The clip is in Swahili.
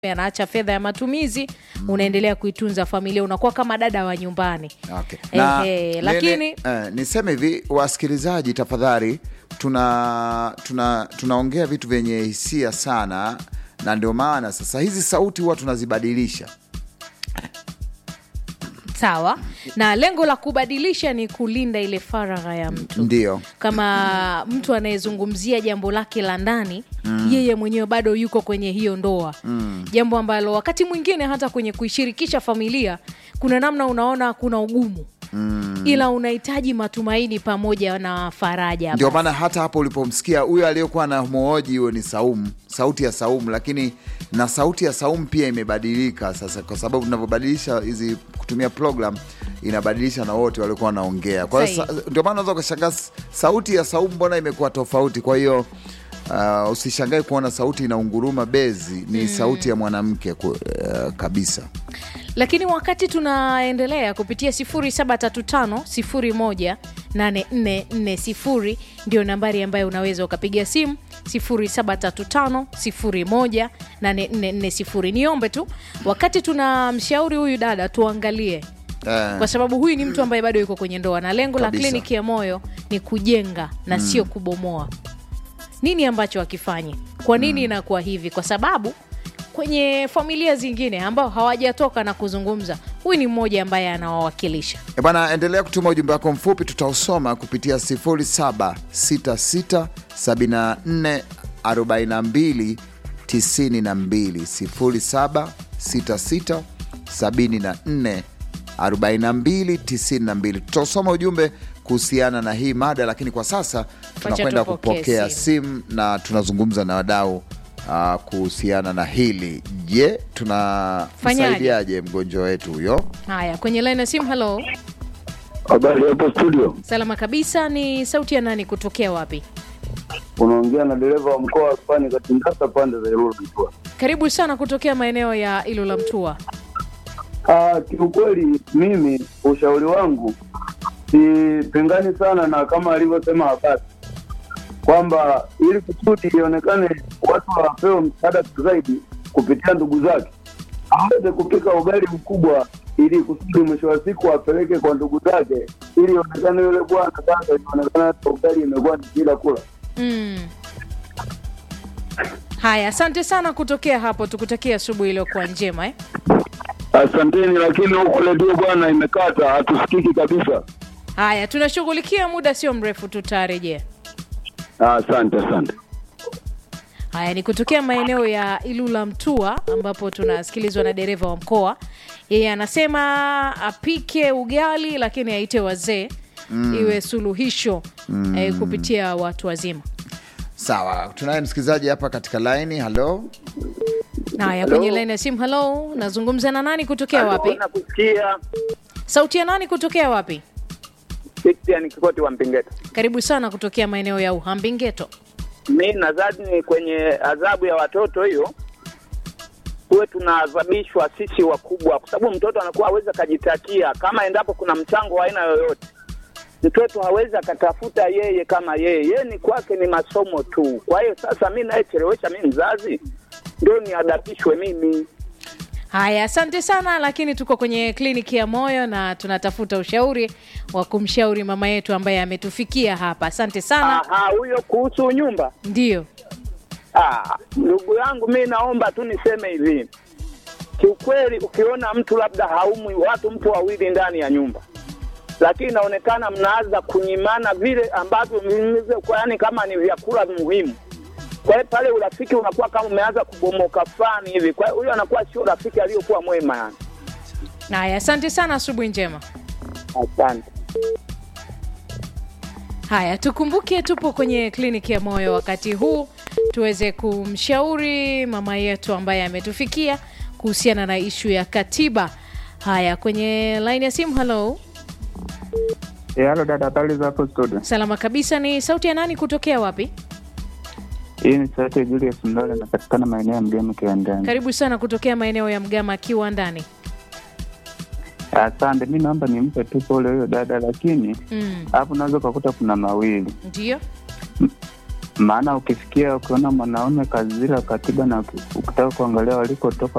anaacha fedha ya matumizi unaendelea kuitunza familia unakuwa kama dada wa nyumbani Okay. Na Ehe, nene- lakini eh, niseme hivi wasikilizaji, tafadhali, tuna tuna tunaongea vitu vyenye hisia sana, na ndio maana sasa hizi sauti huwa tunazibadilisha. sawa na lengo la kubadilisha ni kulinda ile faragha ya mtu Ndio kama mtu anayezungumzia jambo lake la ndani yeye mwenyewe bado yuko kwenye hiyo ndoa jambo ambalo wakati mwingine hata kwenye kuishirikisha familia kuna namna unaona kuna ugumu ila unahitaji matumaini pamoja na faraja ndio maana hata hapo ulipomsikia huyo aliyekuwa na mhoji huyo ni Saumu, sauti ya Saumu, lakini na sauti ya Saumu pia imebadilika sasa, kwa sababu tunavyobadilisha hizi kutumia program inabadilisha na wote waliokuwa wanaongea. Kwa hiyo Sahihi. sa- ndio maana unaweza ukashangaa s- sauti ya Saumu mbona imekuwa tofauti. Kwa hiyo uh, usishangae kuona sauti inaunguruma bezi, ni sauti ya mwanamke ku- uh, kabisa. lakini wakati tunaendelea kupitia 0735018440 ndio nambari ambayo unaweza ukapiga simu 0735018440 niombe tu wakati tunamshauri huyu dada tuangalie Eh, kwa sababu huyu ni mtu ambaye bado yuko kwenye ndoa na lengo la Kabisa. kliniki ya moyo ni kujenga na sio kubomoa nini ambacho akifanye kwa nini inakuwa hivi kwa sababu kwenye familia zingine ambao hawajatoka na kuzungumza huyu ni mmoja ambaye anawawakilisha E bana, endelea kutuma ujumbe wako mfupi, tutausoma kupitia 0766744292 0766744292. Tutausoma ujumbe kuhusiana na hii mada, lakini kwa sasa tunakwenda tupokee kupokea simu. simu na tunazungumza na wadau uh, kuhusiana na hili. Je, tunamsaidiaje mgonjwa wetu huyo? haya kwenye line ya simu halo Habari hapo studio, salama kabisa ni sauti ya nani kutokea wapi unaongea na dereva wa mkoa wa Pwani Katindasa, pande za Ilulu Mtwara. karibu sana kutokea maeneo ya ilula mtua Ah, kiukweli mimi ushauri wangu sipingani sana na kama alivyosema Habasi kwamba ili kusudi ionekane watu wapewe msaada zaidi kupitia ndugu zake, aweze kupika ugali mkubwa ili kusudi mwisho wa siku apeleke kwa ndugu zake, ili ionekane yule bwana sasa, ionekane hata ugali imekuwa ni kila kula. mm. haya asante sana kutokea hapo tukutakia asubuhi iliyokuwa njema eh? Asanteni, lakini huku redio bwana imekata, hatusikiki kabisa. haya tunashughulikia muda sio mrefu tutarejea Ah, Asante, asante. haya ni kutokea maeneo ya ilula mtua ambapo tunasikilizwa na dereva wa mkoa yeye anasema apike ugali lakini aite wazee iwe suluhisho eh, kupitia watu wazima Sawa, tunaye msikilizaji hapa katika laini. Halo, haya kwenye laini ya simu halo nazungumza na nani kutokea wapi nakusikia sauti ya nani kutokea wapi Christian Kikoti wa Mpingeta. karibu sana kutokea maeneo ya uhambingeto Mi nadhani kwenye adhabu ya watoto hiyo tuwe tunaadhabishwa sisi wakubwa, kwa sababu mtoto anakuwa hawezi akajitakia kama endapo kuna mchango wa aina yoyote. Mtoto hawezi akatafuta yeye kama yeye, yeye ni kwake ni masomo tu. Kwa hiyo sasa mi nayechelewesha mi mzazi ndio niadabishwe mimi. haya asante sana lakini tuko kwenye kliniki ya moyo na tunatafuta ushauri wa kumshauri mama yetu ambaye ametufikia hapa asante sana Aha, huyo kuhusu nyumba ndio Ah, ndugu yangu, mi naomba tu niseme hivi, kiukweli, ukiona mtu labda haumwi, watu mpo wawili ndani ya nyumba, lakini inaonekana mnaanza kunyimana vile ambavyo vilivyo- kwa yani kama ni vyakula muhimu. Kwa hiyo pale urafiki unakuwa kama umeanza kubomoka fulani hivi. Kwa hiyo huyo anakuwa sio rafiki aliyokuwa mwema yani. haya asante sana asubuhi njema Asante. haya tukumbuke tupo kwenye kliniki ya moyo wakati huu tuweze kumshauri mama yetu ambaye ametufikia kuhusiana na ishu ya katiba haya kwenye laini ya simu halo Eh, halo dada, habari za hapo studio? salama kabisa ni sauti ya nani kutokea wapi Hii ni sauti ya Julius Mlole, napatikana maeneo ya Mgema Kiwandani. karibu sana kutokea maeneo ya mgama akiwa ndani Asante, mi naomba nimpe tu pole huyo dada, lakini mm. hapo unaweza ukakuta kuna mawili. ndio maana ukifikia ukiona mwanaume kazila katiba na uki- ukitaka kuangalia walikotoka